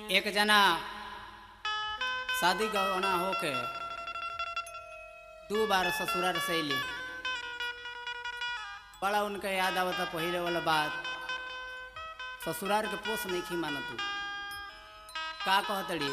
एक जना शादी गवना होके दू बार ससुराल से अली बड़ा उनका याद आवता पहिले वाला बात ससुराल के पोस नहीं खी माना तू का कहतड़ी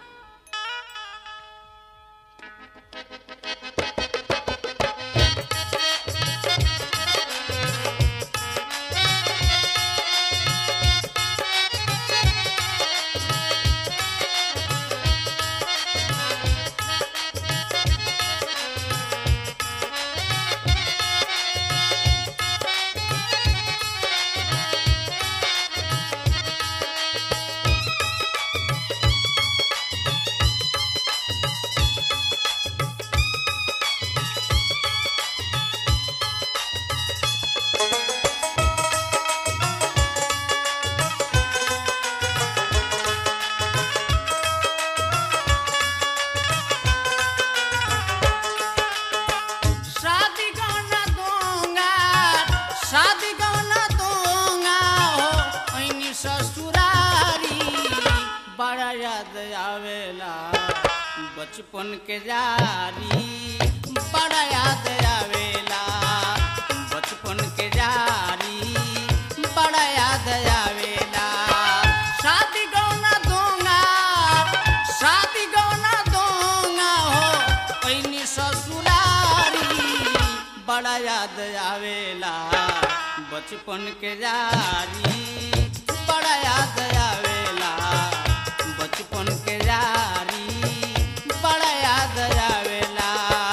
शादी गौना दूंगा शादी गौना दूंगा हो ऐनी ससुरारी बड़ा याद आवेला बचपन के जारी बड़ा याद आवेला बचपन के जारी बड़ा याद आवेला शादी गौना दूंगा शादी गौना दूंगा हो ऐनी ससुरारी बड़ा याद आवेला बचपन के जारी बड़ा याद आवेला बचपन के जारी बड़ा याद आवेला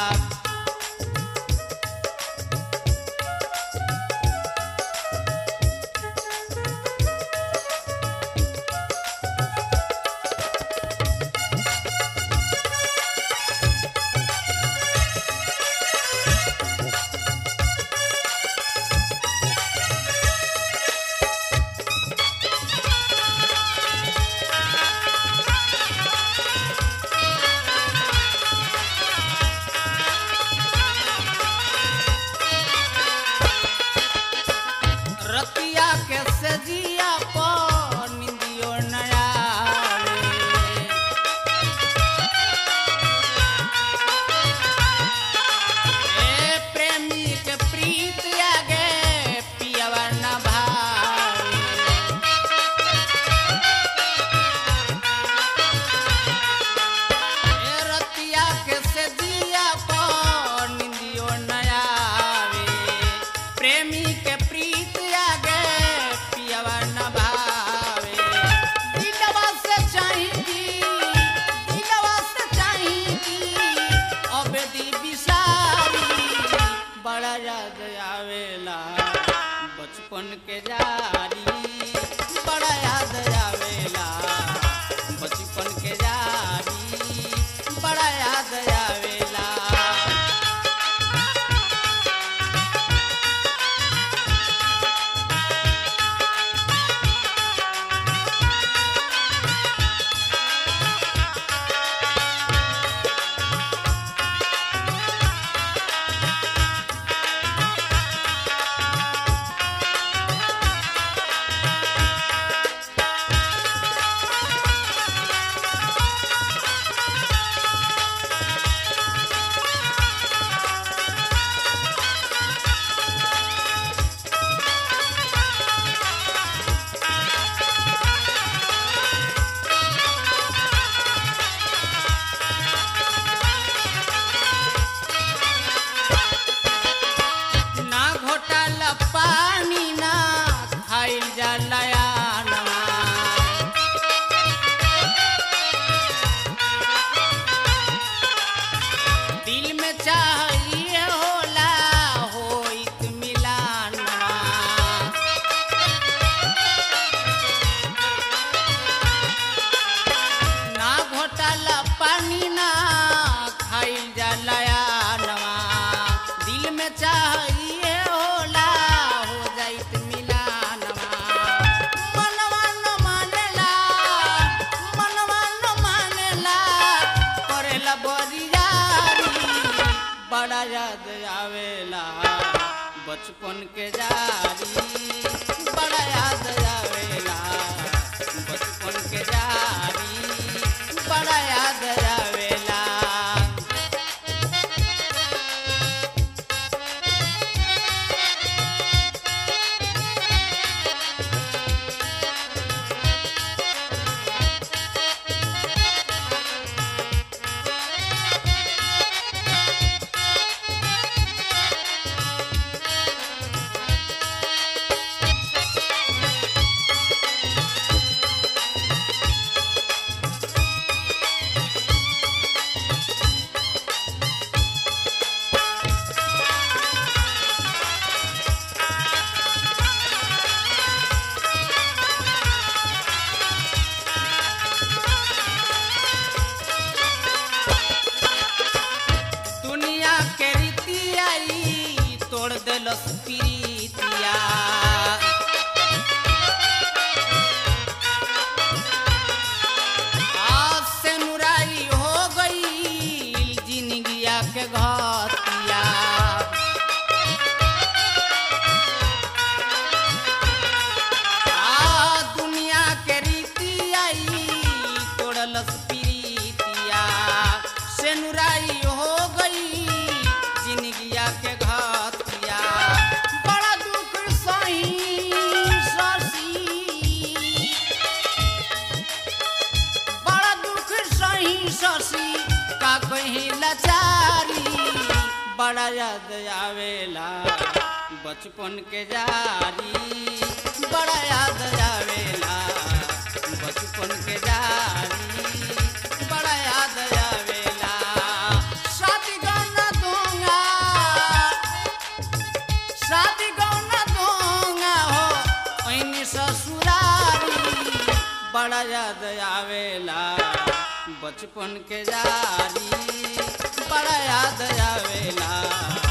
रतिया के सजिया पर निंदियो नया ए प्रेमी के प्रीत आगे पियवा न भावे ए रतिया के सजिया पर निंदियो नया प्रेमी के प्रीत आगे पियवा न भावे दिलवा से चाहेगी दिलवा से चाहेगी अब दी बिसारी बड़ा याद आवेला बचपन के जारी बड़ा याद आवेला बचपन के जारी बड़ा याद आवेला ना घोटाला पानी ना खाइल जलाया दिल में चाहिए होला होइत मिलाना ना घोटाला पानी ना खाइल जलाया नवा दिल में चाहिए होला हो जाइत मिलानवा मनवा न मानेला मनवा न मानेला करेला बरियारी बड़ा याद आवेला बचपन के जारी बड़ा याद आवेला बचपन के जारी शशि का कहीं लाचारी बड़ा याद आवेला बचपन के जारी बड़ा याद आवेला बचपन के जारी बड़ा याद आवेला शादी गाना दूंगा शादी गौना दूंगा हो ऐनी ससुरारी बड़ा याद आवेला बचपन के जारी बड़ा याद आवेला